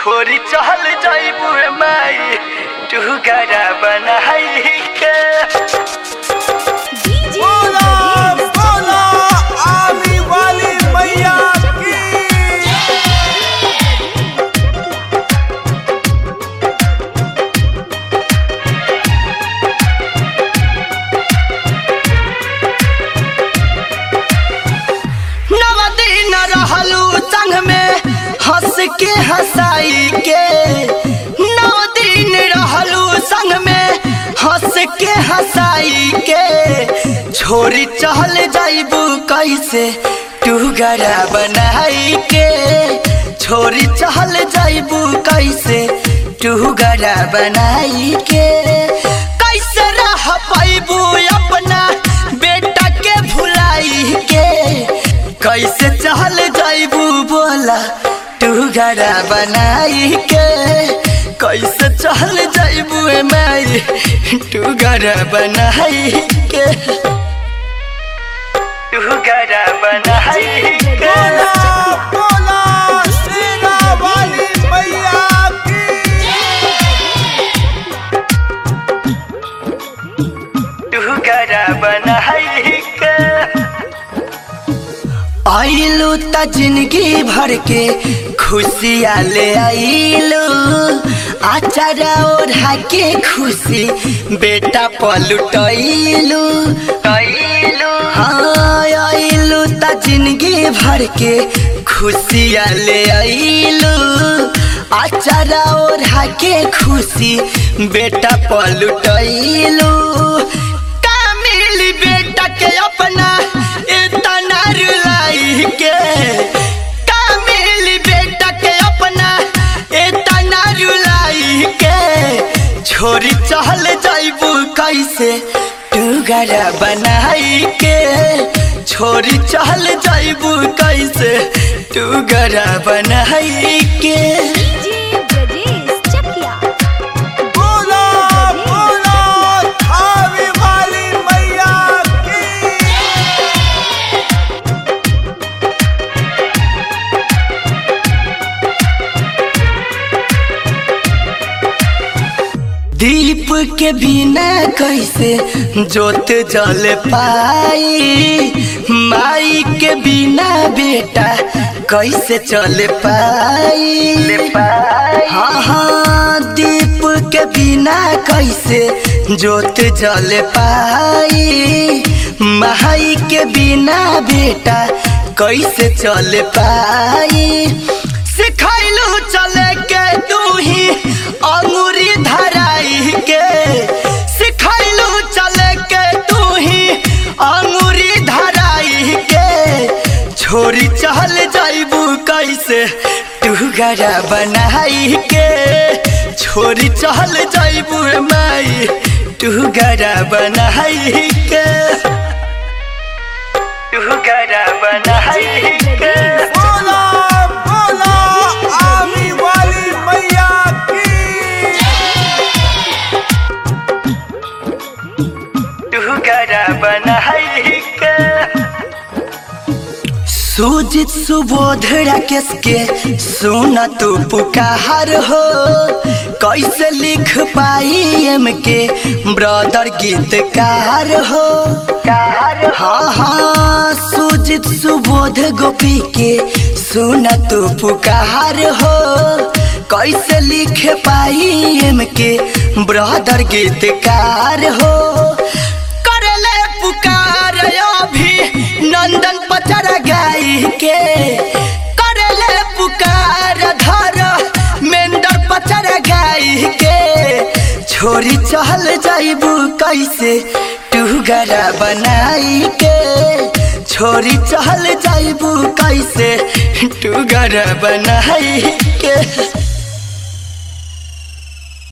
छोरी चहल जाइबू माई तू गरा बनाई के डीजे बोला बोला आने वाली मैया की नव दिन रहलू संग में हंस के हंसाई के नव दिन रहलू संग में हंस के हंसाई के छोरी चहल जाइबू कैसे तू गरा बनाई के छोरी चहल जाइबू कैसे तू गरा बनाई के कैसे रह पैबू अपना बेटा के भुलाई के कैसे चहल जाइबू बोला तू घरा बनाई के कैसे चहल जाइबू माई तू घरा बनाई के तू घरा बनाई के बोला बोला सेना वाली मैया की तू घरा बनाई के आइलू त जिंदगी भर के खुशियाँ ले आइलू आचारा ओढ़ा के खुशी बेटा पलुटैलू आइलू हाँ आइलू त जिंदगी भर के खुशियाँ ले आइलू आचारा ओढ़ा के खुशी बेटा पलुटैलू का मिली बेटा के अपना इतना रुलाई के का मिली बेटा के अपना इतना रुलाई के छोरी चहल जाइबू कैसे तू गरा बनाई के छोरी चहल जाइबू कैसे तू गरा बनाई के डीजे ब्रजेश चकिया बोला बोला आने वाली मैया की दीप के बिना कैसे जोत जल पाई माई के बिना बेटा कैसे चल पाई हाँ हाँ दीप के बिना कैसे जोत जल पाई माई के बिना बेटा कैसे चल पाई सिखैलू चले के तू ही अंगूरी धराई के सिखैलू चले के तू ही अंगूरी धराई के छोरी चहल जाइबू कैसे तू गरा बनाई के छोरी चहल जाइबू माई तू गरा बनाई के तू गरा बनाई के बोला बोला आने वाली मैया की तू गरा बनाई के सुजित सुबोध राकेश के सुन तू पुकार हो कैसे लिख पाई एम के ब्रदर गीतकार हो हाँ हाँ सुजित सुबोध गोपी के सुन तू पुकार हो कैसे लिख पाई एम के ब्रदर गीतकार हो करले पुकार अभी नंदन पचर गाई के करले पुकार धर मेंदर पचर गाई के छोरी चहल जाइबू कैसे तू गरा बनाई के छोरी चहल जाइबू कैसे तू गरा बनाई के